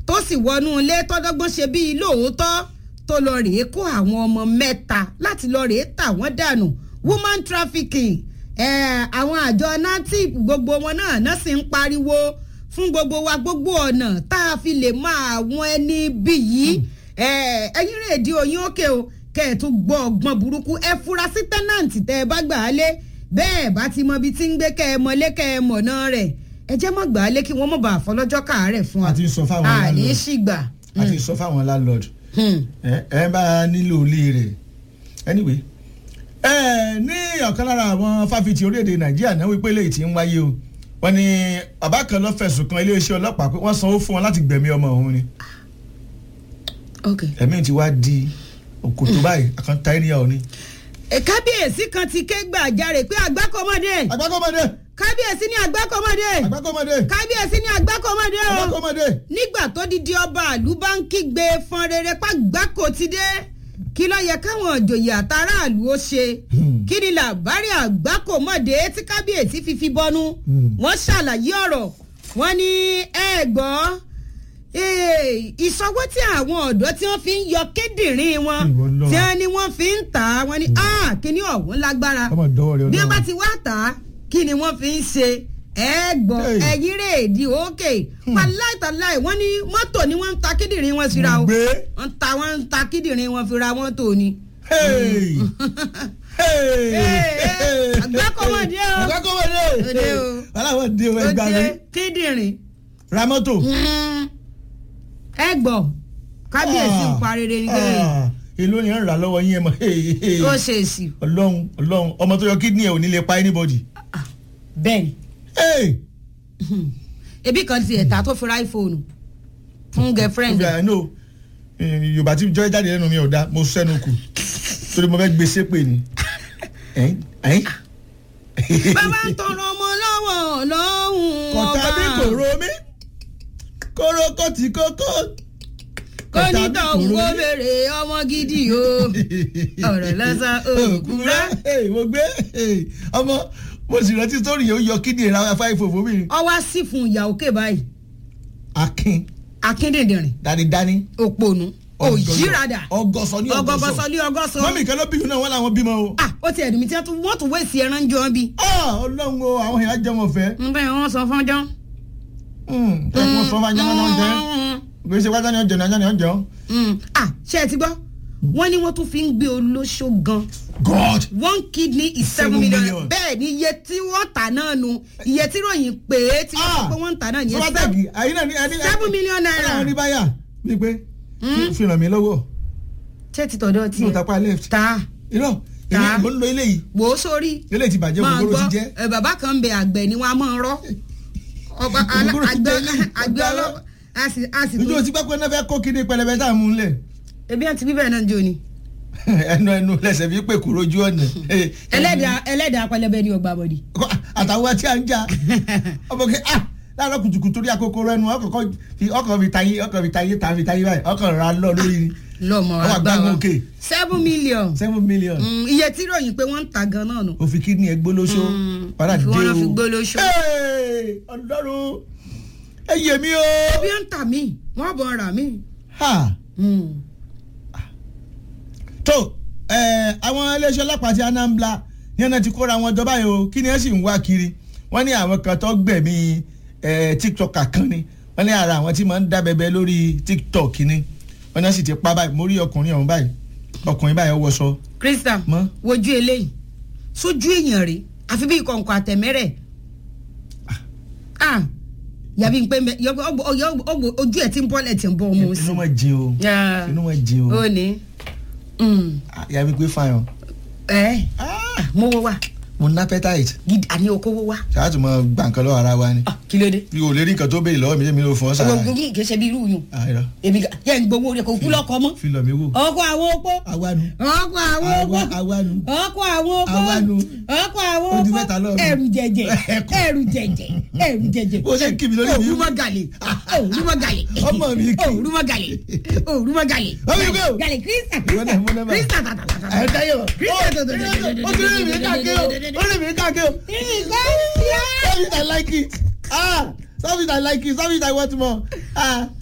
tó sì wọnú ilé tọ́dọ́gbọ́n ṣe bíi lóòótọ́ tó lọ rèé kó àwọn ọmọ mẹ́ta láti lọ rèé tà wọ́n dànù woman trafficking àwọn àjọ natip gbogbo wọn náà náà sì ń pariwo fún gbogbo wa gbogbo ọ̀nà tá a fi lè máa àwọn ẹni bí yìí ẹ̀yin rè di oyin òkè o kẹ́ ẹ̀ tún gbọ́ ọgbọ́n burúkú ẹ fura sí tẹ́nàǹtì tẹ́ ẹ bá gbà á lé bẹ́ẹ̀ bá ti mọ ibi tí ń gbé kẹ́ ẹ mọ̀lé kẹ́ ẹ mọ̀nà rẹ̀ ẹ jẹ́ mọ̀ gbà á lé kí wọ́n mọ̀ bá àfọlọ́jọ́ káàárẹ̀ fún wa àti sọ fáwọn àní landlord ṣìgbà. àti sọ fáwọn landlord ẹ ẹ bá nílò ilé rẹ̀ anyway ẹ ní ọ̀kan lára àwọn fáfitì orílẹ̀-èdè nàìjíríà náà wípé lèyí tí ń wáyé o wọ́n ní bàbá kan ló fẹ̀sùn kan iléeṣẹ́ ọlọ́pàá pé wọ́n sanwó fún wọn láti gbẹ̀mí ọmọ òun ni ok ẹ̀mí ti wá di òkòtò báyìí àkàntà ènìyàn òní. ẹ kábíyèsí kan ti ké gbàjarè pé àgbákọ́mọdé àgbákọ́mọdé kábíyèsí ní àgbákọ́mọdé àgbákọ́mọdé kábíyèsí ní àgbákọ́mọdé o àgbákọ́mọdé. nígbà tó di di ọba àlú bá ń kígbe fọn rere pa gbáko ti dé kí ló yẹ káwọn ìjòyè àtàràlù ó ṣe kí ni làbárí àgbákòmọdé tí kábíyèsí fi fi bọnú wọ́n ṣàlàyé ọ̀rọ̀ wọ́n ní ẹ gbọ́ eh, ìṣọwọ́ tí àwọn ọ̀dọ́ tí wọ́n fi ń yọ kíndìnrín wọn Ìwọ Ọlọ́run. tí wọ́n ní wọ́n fi ń tà á wọ́n ní ah kíní ọ̀hún lágbára ọmọ ìdánwò rẹ bí wọ́n bá Ọlọ́run. ti wá tà á kí ni wọ́n fi ń ṣe ẹ gbọ́ Hey. ẹ̀yìn rèédi òkè pàláìtàláì wọ́n ní mọ́tò ni wọ́n ń ta kíndìnrín wọn síra o gbé wọ́n ń ta wọ́n ń ta kíndìnrín wọn fira mọ́tò ni. hey hey hey, àgbákọ́mọdé o. àgbákọ́mọdé Òde o. aláwọ̀ dé o ó ẹgbàá mi jẹ́ kíndìnrín ra mọ́tò. ẹ gbọ́ kábíyèsí ń pa rere ní kéde Ah, èló ni ẹ ń rà lọ́wọ́ yín ẹ mọ̀ hey, hey. ó ṣe èsì ọlọ́run ọlọ́run ọmọ tó yọ kídìní ẹ̀ ò ní lè pa anybody. bẹ́ẹ̀ ni Hey! ebi kan ti ẹ̀ta tó fi ra iphone fún girlfriend I know eh, yorùbá tí jọ́ jáde lẹ́nu mi ò dá mo sẹ́nu kù torí mo fẹ́ gbé sépè ni. Ẹ̀yin, ẹ̀yin. bàbá ń tọrọ ọmọ lọ́wọ́ lọ́hùn kọ̀tà bí kòró mi kóró kọ́tì kókó. kó ní tọ̀hún kó béèrè ọmọ gidi o ọ̀rọ̀ lásán òkúra. Hey, mo gbé hey, ọmọ mo sì rántí sórí yìí ó yọ kídìní ra fáìfò fún mi. ọwọ́ sí fún ìyá òkè báyìí akin akíndìndìrín dánidáni. òpònú òyìnrada ọgọsọ ní ọgọsọ. ọgọgọsọ ní ọgọsọ. mọ́mí kan ló bí náà wọ́n làwọn bímọ o. ah ó ti ẹ̀dùn mi tí wọ́n tún wé sí ẹran jọ bí. Ah, ọlọ́run o àwọn èèyàn jẹ́ wọn fẹ́. n bẹ́ẹ̀ wọ́n sọ fún jọ́. ẹ kún sọ fún ajá náà jẹ́ gbèsè wájà ni ọjọ́ ní ajá ni ọjọ́. ah ṣé ẹ ti gbọ́ wọ́n ní wọ́n tún fi ń gbé olóṣó gan God one kidney is seven Seven million million. bẹ́ẹ̀ ni iye tí wọ́n tà náà nu iye tí ròyìn pé tí wọ́n sọ pé wọ́n ń tà náà nìyẹn sọ́wọ́tàgì àyín náà ní ẹni. seven million naira. ọlọ́run ní báyà bíi pé fi ràn mí lọ́wọ́ ṣé ti tọ̀dọ̀ nínú tiẹ̀ tapá left. ta irọ́ Ta. èmi mo ń lo eléyìí wò ó sórí eléyìí ti bàjẹ́ máa ògógóró gbọ́ ti jẹ́. ẹ, bàbá kan ń bẹ àgbẹ̀ ni wọ́n á máa rọ́ ọba alá- Ògógóró ti àgbẹ̀ jẹ́ ilé. àgbẹ̀ ọlọ́wọ́ a sì a sì ìjọ tún tí pápẹ́ náà fẹ́ kó kíní pẹlẹbẹ tá à ń mú un lẹ̀ ebi àti bíbẹ̀ náà ń jó ni ẹnu ẹnu lẹsẹ̀ fi pè kúrò ojú ọ̀nà. ẹlẹ́dàá ẹlẹ́dàá pẹlẹbẹ ni ọgbà bọ̀dì. àtàwọn tí a ń jà ọmọ kẹ ah láàárọ̀ kùtùkùtù torí akókòrò ẹnu ọkọ̀ fi ọkọ̀ fi tayé ọkọ̀ fi tayé ta fi tayé báyìí ọkọ̀ ra lọ lórí ni lọ́mọ Ọwọ́ àgbà àgbà wa òkè. seven million seven million Mm, iye tí ròyìn pé wọ́n ń ta gan náà nù. òfin kídìní ẹ gbólóṣó Mm, padà dé fi o wọ́n fi gbólóṣó. Hey, ọlọ́run ẹ yé mi o. bí wọ́n ń tà mí wọ́n bọ̀ ra mí. Ha. Mm. tó ẹ àwọn iléeṣẹ́ ọlọ́pàá ti Anambra ní ẹ̀nà ti kóra wọn jọba yìí o kí ni ẹ sì ń wá kiri wọ́n ní àwọn kan tó gbẹ̀mí ẹ tiktok kan ni wọ́n ní ara àwọn tí máa ń dá bẹbẹ lórí tiktok ni wọ́n náà sì ti pa báyìí mo rí ọkùnrin ọ̀hún báyìí ọkùnrin báyìí ó wọṣọ Krista Mọ́. wojú eléyìí sójú èèyàn rè àfi bí kọ̀ǹkọ̀ àtẹ̀mẹ́rẹ̀ ah yàbí pé mẹ- yọ- ọgbọ- ọgbọ- ọgbọ- ojú ẹ̀ tí ń bọ́lẹ̀ tí ń bọ́ ọmọ inú sí. mọ̀ jìn o Yeah. inú mọ̀ jìn o ó ní Mm. yàrá pé fine o ẹ Ah, mo wo wa mo ná appetite gidi àní okòwò wa ṣáà tún mọ gbà nǹkan lọ́wọ́ ara wa ni Ah, kí ló dé. bí o lè rí nǹkan tó béèrè lọ́wọ́ mi jẹ́ mi ló fún ọ sára gbogbo yìí kì í ṣe bí irú yùn àìrọ èmi gà yẹn ń gbowó rẹ kò kú lọkọ mọ. fi lọ mi wò ọkọ àwọn opó awánu ọkọ àwọn opó Àwa- awánu ọkọ àwọn opó Awánu. ọkọ àwọn Ó di opó mẹ́ta lọ́rùn. ẹrù jẹjẹ Ẹ̀kọ́. ẹrù jẹjẹ ẹrù jẹjẹ. Ó ṣe ń kí mi lórí mi. òrùmọ gàlè òrùmọ gàlè Ọmọ mi kì í. òrùmọ gàlè òrùmọ gàlè Ọmọ mi kì í. gàlè kírísítà Ìwọ náà mú nọ́mbà. kírísítà tàtàtàtà. ẹ dáyọ kírísítà ó ti rí mi káàkiri o ó rí mi káàkiri o kírísítà Stop it, I like it. Ah, stop it, I like it. Stop it, I want more. Ah,